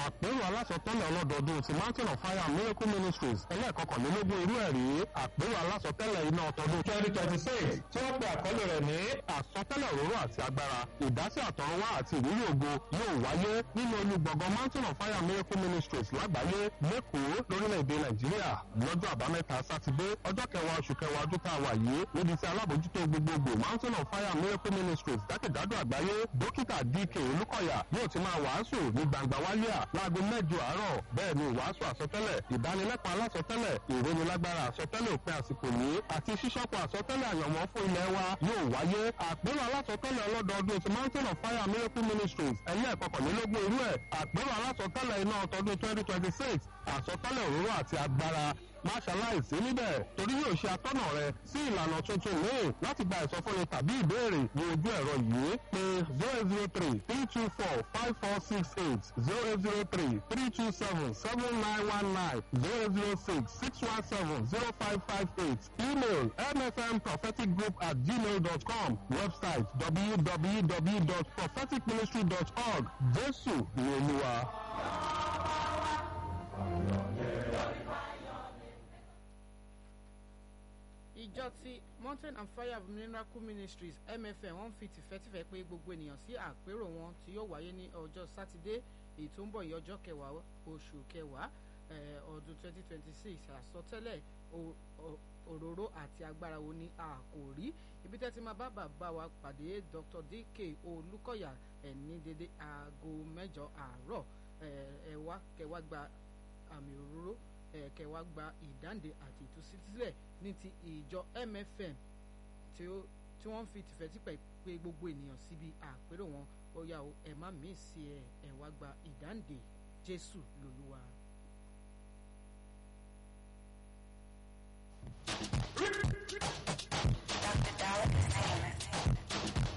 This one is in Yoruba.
àpérò alásọtẹ́lẹ̀ ọlọ́dọọdún ti mountain of fire miracle ministries ẹlẹ́ẹ̀kọkànlélógún irú ẹ̀rí àpérò alásọtẹ́lẹ̀ iná ọtọdún twenty twenty six tí wọ́n pe àkọlé rẹ̀ ní àsọtẹ́lẹ̀ òróró àti agbára ìdásí àtọ̀runwá àti ìrírí ògo yóò wáyé nínú olùgbọ̀ngàn mountain of fire miracle ministries lágbàáyé lẹ́kọ̀ọ́ lórílẹ̀‐èdè nàìjíríà lọ́jọ́ àbámẹ́ta sátidé ọjọ́ kẹwàá oṣù kẹwàá ọdún tá a wà yìí níbi tí alábòjútó gbogbogbò mountain of fire miracle ministries jákèjádò àgbáyé dókítà dk olúkọ̀yà yóò ti máa wàásù ní gbangba wálíà láago mẹ́jọ àárọ̀ bẹ́ẹ̀ ni ìwàásù àsọtẹ́lẹ̀ ìdánilẹ́kọ̀ọ́ alásọtẹ́lẹ̀ ìrónilágbára àsọtẹ́lẹ̀ òpin àsìkò yìí àti ṣíṣọ́pọ̀ àsọtẹ́lẹ̀ àyànmọ́ fún ilẹ̀ wa yóò wáyé àpérò alásọtẹ́lẹ̀ ọlọ́dọọdún ti mountain of fire miracle ministries ẹlẹ́ẹ̀kọkànlélógún irú ẹ̀ àpérò alásọtẹ́lẹ̀ iná ọtọdún twenty twenty six àsọtẹ́lẹ̀ òróró àti agbára má ṣaláìsí níbẹ̀ torí yóò ṣe atọ́nà rẹ sí ìlànà tuntun míì láti gba ìsọfúnni tàbí ìbéèrè ní ojú ẹ̀rọ yìí pé zero zero three three two four five four six eight zero zero three three two seven seven nine one nine zero zero six six one seven zero five five eight email mfmpropheticgroup at gmail dot com website www.propheticministry.org jésù ni olúwa. ìjọ ti mountain and fire of miracle ministries mfm wọ́n fi tìfẹ́tìfẹ́ pé gbogbo ènìyàn sí àpérò wọn tí yóò wáyé ní ọjọ́ sátidé èyí tó ń bọ̀ yìí ọjọ́ kẹwàá oṣù kẹwàá ọdún 2026 àsọtẹ́lẹ̀ òróró àti agbára wo ni a kò rí ibi tẹ́ ti máa bá bàbá wa pàdé dr dk olùkọ́yà ẹ̀ ní dédé aago mẹ́jọ àárọ̀ ẹ̀ wá kẹwàá gba àmì òróró kẹwàá gba ìdáǹdè àti ìtúsílẹ̀ ní ti ìjọ mfm tí wọ́n fi tìfẹ́tìpẹ́ pé gbogbo ènìyàn síbi àpérò wọn ó yá o ẹ má mí sí ẹ ẹ wá gba ìdáǹdè jésù lolúwa.